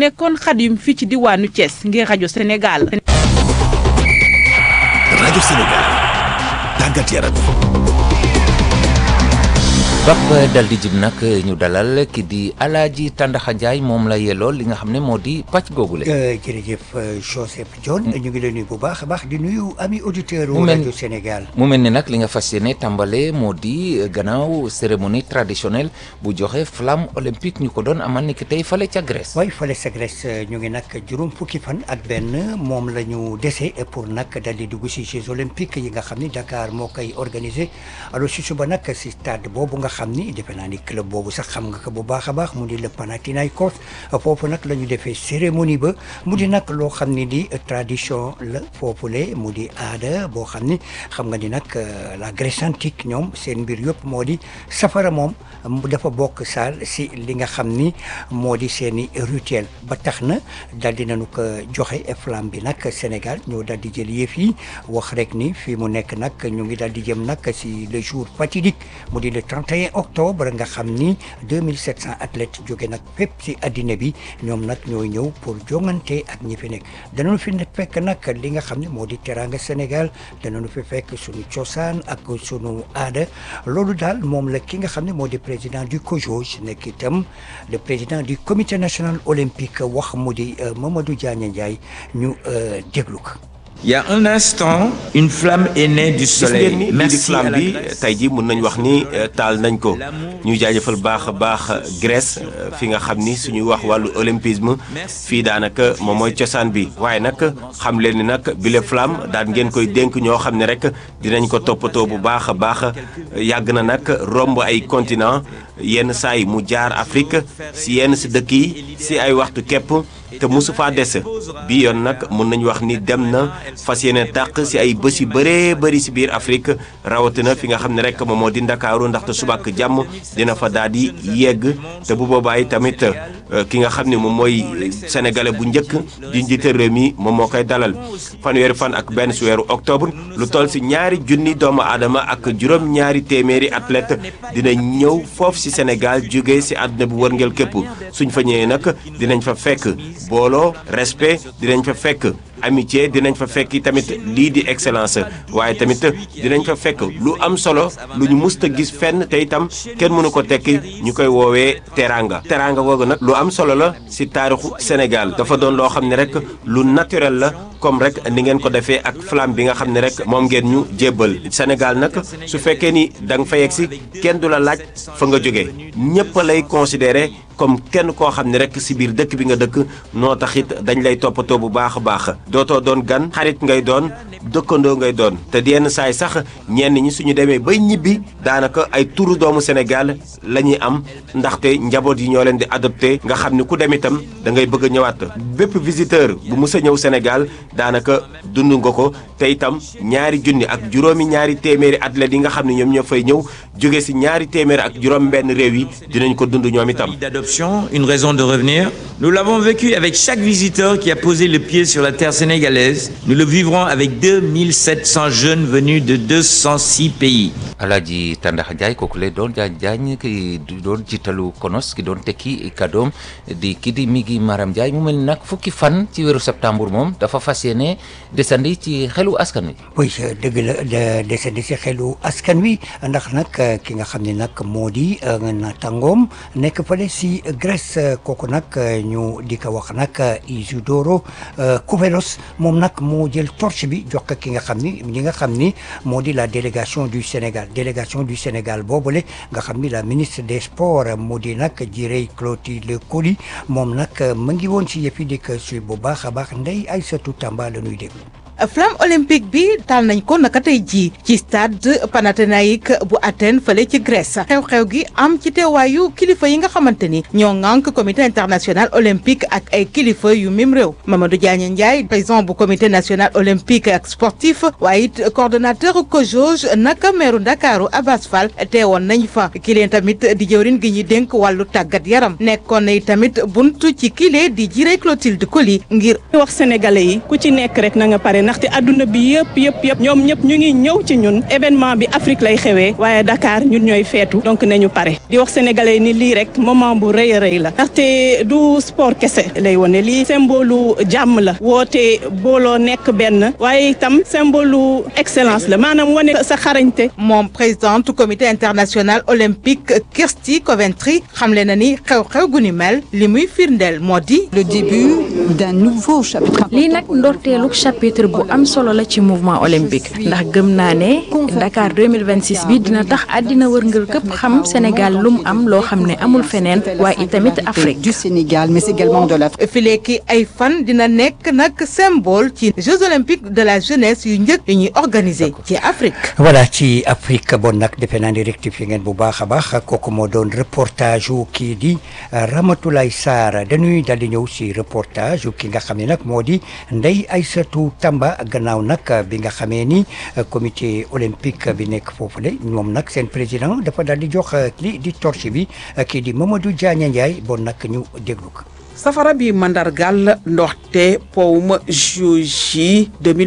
nekkoon Xadim fii ci diwaanu Thiès ngir rajo Sénégal. rajo Sénégal tàggat yaram. bap dal di jib nag ñu dalal ki di Alaaji Tàndaxa Njaay moom la yelloo li nga xam ne moo di pàcc googule jërëjëf Joseph John ñu ngi lay nuyu bu baax a baax di nuyu ami auditeur Mu mel- rajo Sénégal mu mel ni nag li nga fas yéene tàmbale moo di gannaaw cérémonie traditionnelle bu joxe flamme olympique ñu ko doon amal ni ki tey fale ca Grèce waaye fale sa Grèce ñu ngi nag juróom fukki fan ak benn moom la ñu dese pour nag dal di dugg si Jeux olympiques yi nga xam ni Dakar moo koy organisé alors si suba nag si stade boobu nga xam ni defe naa ni club boobu sax xam nga ko bu baax a baax mu di le Panathinaikos foofu nag la ñu defee cérémonie ba mu di nag loo xam ni di tradition la foofule mu di aada boo xam ni xam nga ni nag euh, la Grèce antique ñoom seen mbir yëpp moo di safara moom mu dafa bokk saal si li nga xam ni moo di seen i rituel ba tax na dal di nañu ko joxe flamme bi nag Sénégal ñoo dal di jël yëf yi wax rek ni fii mu nekk nag ñu ngi dal di jëm nag si le jour fatidique mu di le 31 octobre nga xam ni 2700 athlètes jóge nag fépp si addina bi ñoom nag ñooy ñëw pour jongante ak ñi fi nekk danañu fi ne fekk nag li nga xam ne moo di teranga Sénégal danañu fi fekk suñu cosaan ak suñu aada loolu daal moom la ki nga xam ne moo di président du COJOJ nekk itam le président du comité national olympique wax mu di euh, Mamadou Diagne Ndiaye ñu euh, déglu ko. Il y a un instant, une flamme est née du gis soleil. ngeen ni lii di Merci à flamme la bi Grèce. tey jii mun nañ wax ni euh, taal nañ ko ñu jaajëfal baax a baax Grèce euh, fi nga xam ni suñuy wax wàllu olympisme fii daanaka moom mooy cosaan bi waaye nag xam leen ni nag bile flamme daan ngeen koy dénk ñoo xam ne rek dinañ ko toppatoo bu baax a baax yàgg na nag romb ay continent yenn saa yi mu jaar Afrique si yenn si dëkk yi si ay waxtu képp te mosu faa des bi yoon nag mun nañu wax ni dem na fas yéene tàq si ay bés yu bëree bëri si biir Afrique rawatina fi nga xam ne rek moom moo di Ndakaaru ndaxte subak jàmm dina fa daal di yegg te bu boobaa yi tamit euh, ki nga xam ne moom mooy sénégalais bu njëkk di njiite réew mi moom moo koy dalal fanweeri fan ak benn si weeru octobre lu toll si ñaari junni doomu aadama ak juróom ñaari téeméeri athlète dina ñëw foofu si Sénégal jóge si àdduna bu wërngel képp suñ fa ñëwee nag dinañ fa fekk booloo respect dinañ fa fekk amitié dinañ fa fekk tamit lii di excellence waaye tamit dinañ fa fekk lu am solo lu ñu musta gis fenn te itam kenn mënu ko tekki ñu koy woowee teranga teranga googu nag lu am solo la si taarixu Sénégal dafa doon loo xam ne rek lu naturel la comme rek ni ngeen ko defee ak flamme bi nga xam ne rek moom ngeen ñu jébbal Sénégal nag su fekkee ni da nga fa yegg si kenn du la laaj fa nga jógee ñëpp lay considéré comme kenn koo xam ne rek si biir dëkk bi nga dëkk noo taxit dañ lay toppatoo bu baax a baax dootoo doon gan xarit ngay doon dëkkandoo ngay doon te yenn saay sax ñenn ñi suñu demee bay ñibbi daanaka ay turu doomu Sénégal la ñuy am ndaxte njaboot yi ñoo leen di adopté nga xam ni ku dem itam da ngay bëgg a ñëwaat bépp visiteur bu mus a ñëw Sénégal daanaka dund nga ko te itam ñaari junni ak juróomi ñaari téeméeri athlètes yi nga xam ne ñoom ñoo fay ñëw jóge si ñaari téeméeri ak juróom benn réew yi dinañ ko dund ñoom itam. Pays d'adoption, une raison de revenir. Nous l'avons vécu avec chaque visiteur qui a posé le pied sur la terre sénégalaise. Nous le vivrons avec 2700 jeunes venus de 206 pays. Alaaji Tàndaxa Njaay kooku lay doon jaañ jaañ ki doon jiitalu konos ki doon tekki kàddoom di ki di Migi Maram Njaay mu mel ni nag fukki fan ci weeru septembre moom dafa fas yéene desandi ci xelu askan wi oui dëgg la de desandi si xelu askan wi ndax nag ki nga xam ne nag moo di natangoom nekk fële si Grèce kooku nag ñu di ko wax nag Isidoro Kouvelos moom nag moo jël torche bi jox ko ki nga xam ni ñi nga xam ni moo di la délégation du Sénégal délégation du Sénégal boobule nga xam ni la ministre des sports moo di nag Jirey Clotilde Coly moom nag mu ngi woon si yëf yi di ko suy bu baax a baax Ndeye Aïssatou Tamba la ñuy déglu. flamme olympique bi taal nañ ko naka tey jii ci stade Panathinaïque bu Athènes fële ci Grèce xew-xew gi am ci teewaayu kilifa yi nga xamante ni ñoo ŋànk comité international olympique ak ay kilifa yu mim réew Mamadou Diagne Ndiaye président bu comité national olympique ak sportif waaye it coordonnateur COJOJ naka meeru Ndakaaru Abass Fall teewoon nañ fa kileen tamit di jëwrin gi ñuy dénk wàllu tàggat yaram nekkoon na tamit buntu ci kile di Jirey Clotilde Coly ngir wax sénégalais yi ku ci nekk rek na nga pare sénégalais ndaxte adduna bi yëpp yëpp yëpp ñoom ñëpp ñu ngi ñëw ci ñun événement bi Afrique lay xewee waaye Dakar ñun ñooy feetu donc nañu pare di wax sénégalais ni lii rek moment bu rëy a rëy la ndaxte du sport kese lay wone lii symbole jàmm la woote booloo nekk benn waaye itam symbole excellence la maanaam wane sa xarañte moom présidente comité international olympique Kirsty Coventry xamle na ni xew-xew gu ni mel li muy firndeel moo di le début d'un nouveau chapitre. lii nag ndorteelu chapitre bu am solo la ci mouvement olympique ndax gëm naa ne Dakar 2026 bi dina tax àddina wërngël këpp xam Sénégal lu mu am loo xam ne amul feneen waaye itamit Afrique. du Sénégal mais également de l'Afrique. fileeki ay fan dina nekk nag symbole ci Jeux olympiques de la jeunesse yu njëkk yu ñuy organiser ci Afrique. voilà ci Afrique bon nag defe naa ni rectifié ngeen bu baax a baax kooku moo doon reportage wu kii di Ramatoulaye Sarr dañuy dal di ñëw si reportage wu ki nga xam ne nag moo di Ndeye Aïssatou Tamba gannaaw nag bi nga xamee ni comité olympique bi nekk foofule moom nag seen président dafa dal di jox li di torche bi kii di Mamadou Diagne Ndiaye bon nag ñu déglu ko. safara bi mandargal ndoxte powum juji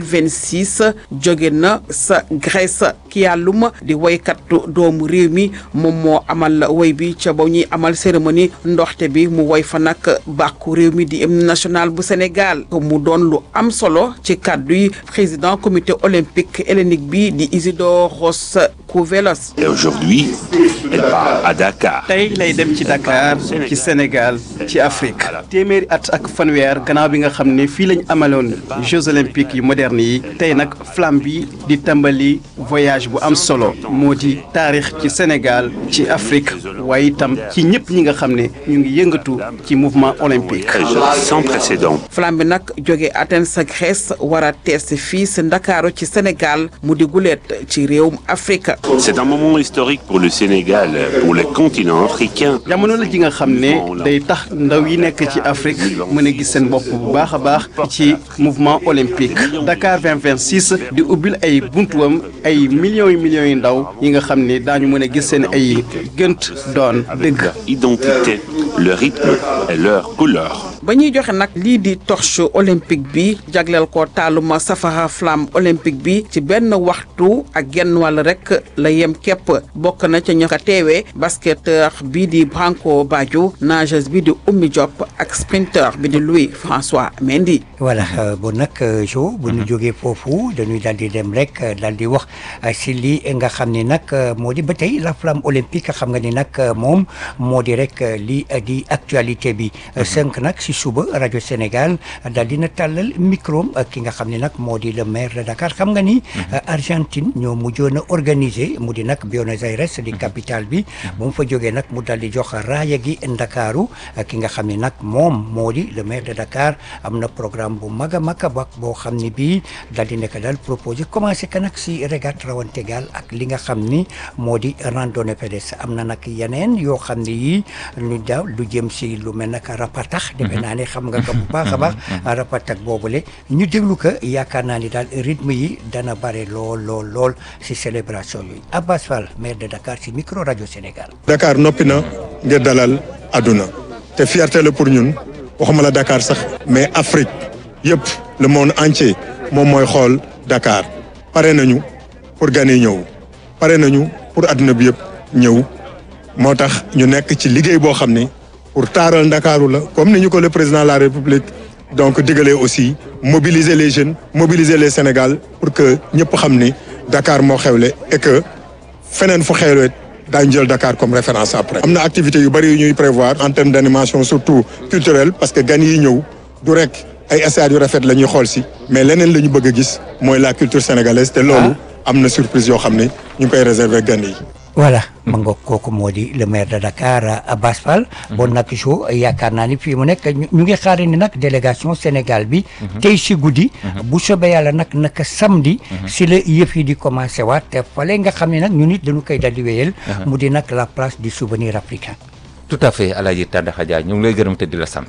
2026 jóge na sa Grèce ki yàllum di woykatu doomu réew mi moom moo amal woy bi ca ba ñuy amal cérémonie ndoxte bi mu woy fa nag bàkku réew mi di hymne national bu Sénégal mu doon lu am solo ci kàddu yi président comité olympique hellénique bi di Isidoros Kouvelos. Et aujourd'hui, elle part à Dakar. tey lay dem ci Dakar ci Sénégal ci Afrique téeméeri at ak fanweer gannaaw bi nga xam ne fii lañ amaloon Jeux olympiques yu moderne yi tey nag flamme bi di tàmbali voyage bu am solo moo di taarix ci Sénégal ci Afrique waaye itam ci ñëpp ñi nga xam ne ñu ngi yëngatu ci mouvement olympique. Sans précédent. flamme bi nag jóge Athènes sa Grèce war a tees fii si Ndakaaru ci Sénégal mu di guleet ci réewum Afrique. C'est un moment historique pour le Sénégal, pour le continent africain. jamono la ji nga xam ne day tax ndaw yi nekk ci Afrique mën a gis seen bopp bu baax a baax ci mouvement olympique Dakar 2026 di ubbil ay buntuwam ay millions yu millions yu ndaw yi nga xam ne daañu mën a gis seen ay gënt doon dëgg. Identité, le rythme et leur couleur. ba ñuy joxe nag lii di torche olympique bi jagleel ko taaluma safara flamme olympique bi ci benn waxtu ak genn wàll rek la yem képp bokk na ca ña ko teewee basketteur bi di Branco Badio nageuse bi di Oumy Diop ak sprinteur bi di Louis François Mendy. voilà bon nag jo bu ñu jógee foofu dañuy daal di dem rek daal di wax si lii nga xam ni nag moo di ba tey la flamme olympique xam nga ni nag moom moo di rek lii di actualité bi sënq nag si suba rajo Sénégal daal dina tàllal micro ki nga xam ne nag moo di le maire de Dakar xam nga ni Argentine ñoo mujjoon a organiser mu di nag Buenos Aires di capitale bi bu mu fa jógee nag mu daal di jox raaya gi Ndakaaru ki nga xam ne nag moom moo di le maire de Dakar am na programme bu mag a mag a bak boo xam ne bii daal di nekk daal proposé commencé ka nag si régate rawante gaal ak li nga xam ni moo di randonnée pédestre am na nag yeneen yoo xam ne yii lu daaw lu jëm si lu mel nag rapatax defe naa ne xam nga ko bu baax a baax rapatax boobule ñu déglu ko yaakaar naa ni daal rythme yi dana bare lool lool lool si célébration yooyu Abbas Fall maire de Dakar si micro rajo Sénégal Dakar noppi na ngir dalal àdduna te fierté la pour ñun waxuma la Dakar sax mais Afrique yëpp le monde entier moom mooy xool Dakar pare nañu pour gan yi ñëw pare nañu pour àdduna bi yëpp ñëw moo tax ñu nekk ci liggéey boo xam ni pour taaral Ndakaaru la comme ni ñu ko le président de la République donc digalee aussi mobiliser les jeunes mobiliser les Sénégal pour que ñëpp xam ni Dakar moo xewle et que feneen fu xewle daañu jël Dakar comme référence après. am na activité yu bëri yu ñuy prévoir en termes d' animation surtout culturelle parce que gan yi ñëw du rek ay stades yu rafet la ñuy xool si mais leneen la ñu bëgg a gis mooy la culture sénégalaise te loolu am na surprise yoo xam ne ñu ngi koy réserver gan yi. voilà ma nga kooku moo di le maire de Dakar Abbas Fall bon nag jo yaakaar naa ni fii mu nekk ñu ngi xaari ni nag délégation Sénégal bi tey si guddi bu soobee yàlla nag naka samedi si la yëf yi di commencé waat te fale nga xam ne nag ñu nit dañu koy dal di wéyal mu di nag la place du souvenir africain tout à fait Alaaji Tàndaxa Jaay ñu ngi lay gërëm te di la sant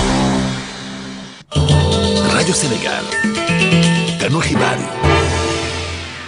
rajo Sénégal ganu xibaar yi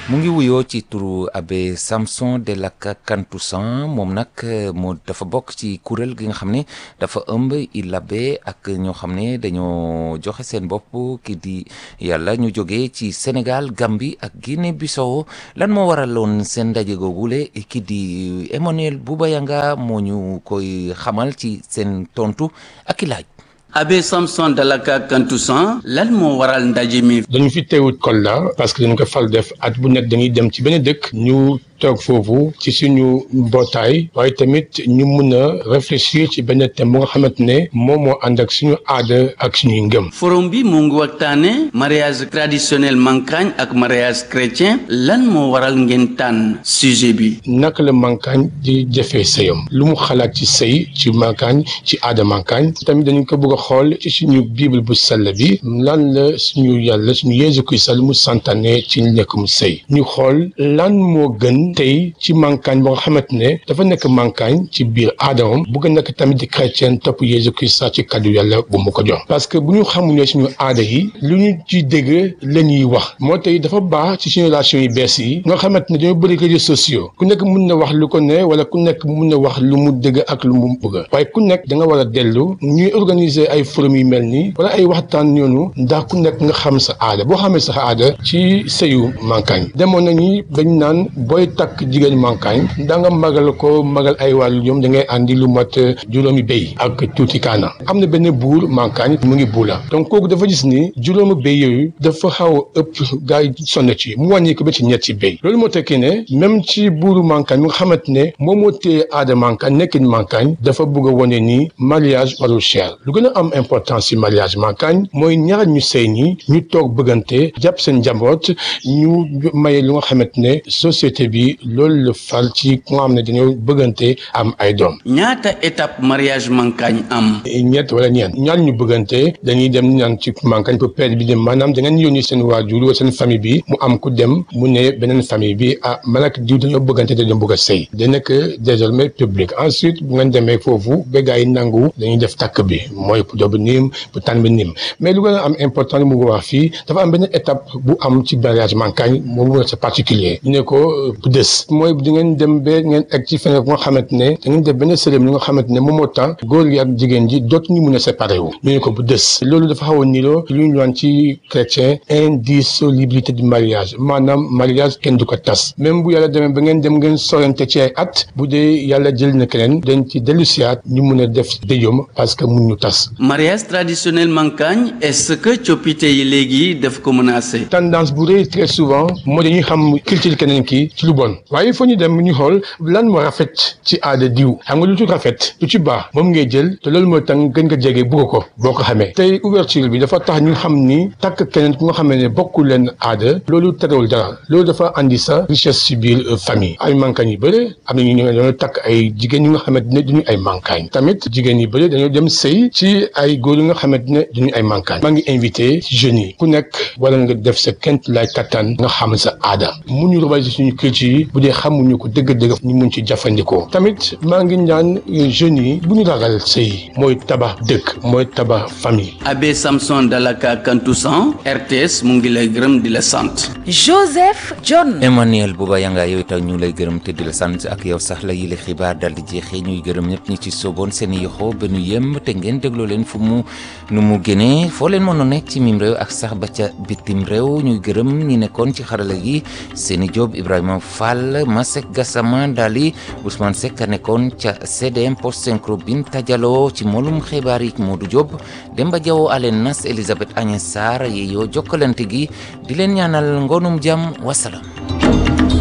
mu ngi wuyoo ci turu abbé Samson de la Kantoussan moom nag moo dafa bokk ci kuréel gi nga xam ne dafa ëmb i labbe ak ñoo xam ne dañoo joxe seen bopp ki di yàlla ñu jógee ci Sénégal Gambie ak Guinée Bissau lan moo waraloon seen ndaje googule ki di Emmanuel Boubayanga moo ñu koy xamal ci seen tontu ak i laaj. Abbé Samson Dalaka Kantoussan lan moo waral ndaje mi. dañu fi teewut Kolda parce que dañu ko fal def at bu nekk dañuy dem ci benn dëkk ñu toog foofu ci suñu mbootaay waaye tamit ñu mun a réfléchir ci benn thème bu nga xamante ne moom moo ànd ak suñu aada ak suñuy ngëm. forum bi mu ngi waxtaane mariage traditionnel mankaañ ak mariage chrétien lan moo waral ngeen tànn sujet bi. naka la mankaañ di jëfee sëyam lu mu xalaat ci sëy ci mankaañ ci aada mankaañ tamit dañu ko bëgg a xool ci suñu bible bu sell bi lan la suñu yàlla suñu Yeesu Kirist mu santaane ci nekk mu sëy ñu xool lan moo gën tey ci mankaañ boo nga xamante ne dafa nekk mankaañ ci biir aadamam bëgg nekk tamit di chrétien topp Yeesu Kirist ci kaddu yàlla bu mu ko jox parce que bu ñu xamulee suñu aada yi lu ñu ci dégg la ñuy wax moo tey dafa baax ci suñu relation yi bees yi nga xamante ne dañoo bëri réseaux sociaux ku nekk mun na wax lu ko ne wala ku nekk mun na wax lu mu dëgg ak lu mu bëgg waaye ku nekk da nga war a dellu ñuy organiser ay forum yu mel nii wala ay waxtaan ñoonu ndax ku nekk nga xam sa aada boo xamee sa aada ci sëyu mankaañ demoon nañu bañ naan booy takk jigéen mankaañ da nga magal ko magal ay wàllu ñoom da ngay andi lu mat juróomi béy ak tuuti kaana am na benn buur mankaañ mu ngi buula donc kooku dafa gis ni juróomi béy yooyu dafa xaw a ëpp gaa yi sonn ci mu wàññi ko ba ci ñetti béy loolu moo tekki ne même ci buuru mankaañ mi nga xamante ne moom moo téye aada mankaañ nekkin mankaañ dafa bëgg a wane ni mariage warul cher lu gën a am importance ci mariage mankaañ mooy ñaar ñu sëy ñi ñu toog bëggante jàpp seen njaboot ñu maye lu nga xamante ne société bi loolu la fal ci ku nga xam ne dañoo bëggante am ay doom. ñaata étape mariage mankaañ am. ñett wala ñeent ñaar ñu bëggante dañuy dem ñaan ci mankaañ pour père bi dem maanaam da ngeen yónni seen waajur wala seen famille bi mu am ku dem mu ne beneen famille bi ah man ak diw dañoo bëggante dañoo bëgg a sëy da nekk désormais public ensuite bu ngeen demee foofu ba gaa yi nangu dañuy def takk bi mooy pour dobu niim pour tànn bi niim mais lu gën a am important li mu wax fii dafa am benn étape bu am ci mariage mankaañ moom c'est particulier ñu ne ko bu des mooy di ngeen dem ba ngeen egg ci feneen bu nga xamante ne da ngeen def benn cérémonie nga xamante ne moom moo tax góor gi ak jigéen ji dootuñu mun a séparé wu ñu ne ko bu des loolu dafa xaw a niroo lu ñu naan ci chrétien indissolubilité du mariage maanaam mariage kenn du ko tas même bu yàlla demee ba ngeen dem ngeen sorante ci ay at bu dee yàlla jël na keneen dañ ci dellu siyaat ñu mun a def déjom parce que mun ñu tas mariage traditionnel mankaañ est-ce que coppite yi léegi daf ko menacé. tendance bu rëy très souvent moo dañuy xam culture keneen ki ci lu bon waaye il faut ñu dem ñu xool lan moo rafet ci aada diw xam nga lu ci rafet lu ci baax moom ngay jël te loolu mooy tax gën nga jege bugg ko boo ko xamee tey ouverture bi dafa tax ñu xam ni takk keneen ku nga xamee ne bokkul leen aada loolu terewul dara loolu dafa andi sa richesse ci biir famille ay mankaañ yu bëre am na ñu ñëw dañoo takk ay jigéen ñi nga xamante ne duñu ay mankaañ tamit jigéen yi bëre dañoo dem sëy ci ay góor yi nga xamante ne duñu ay mankaañ maa ngi invité jeunes yi ku nekk wala nga def sa kent lay kattan nga xam sa aada mu ñu robal suñu culture yi bu dee xamuñu ko dëgg-dëgg ñu mun ci jëfandikoo tamit maa ngi ñaan jeunes yi bu ñu ragal sëy mooy tabax dëkk mooy tabax famille Abbé Samson Dalaka Kantoussan RTS mu ngi lay gërëm di la sant. Joseph John. Emmanuel Bouba Yanga yow itam ñu lay gërëm te di la sant ak yow sax la yile xibaar dal di jeexee ñuy gërëm ñëpp ñi ci sooboon seen yoxo ba nu yem te ngeen dégloo leen fu mu nu mu génnee foo leen mënoon nekk ci mim réew ak sax ba ca bitim réew ñuy gërëm ñi nekkoon ci xarala gi seeni Diop Ibrahima Fall Masek Gassama Dali Ousmane Seck a nekkoon ca CDM post synchro Binta Diallo ci molum xibaar yi Modou Diop Demba Diaw Alen Nas Elisabeth Agnès Sarr yeeyoo jokkalante gi di leen ñaanal ngoonum jàmm wasalaam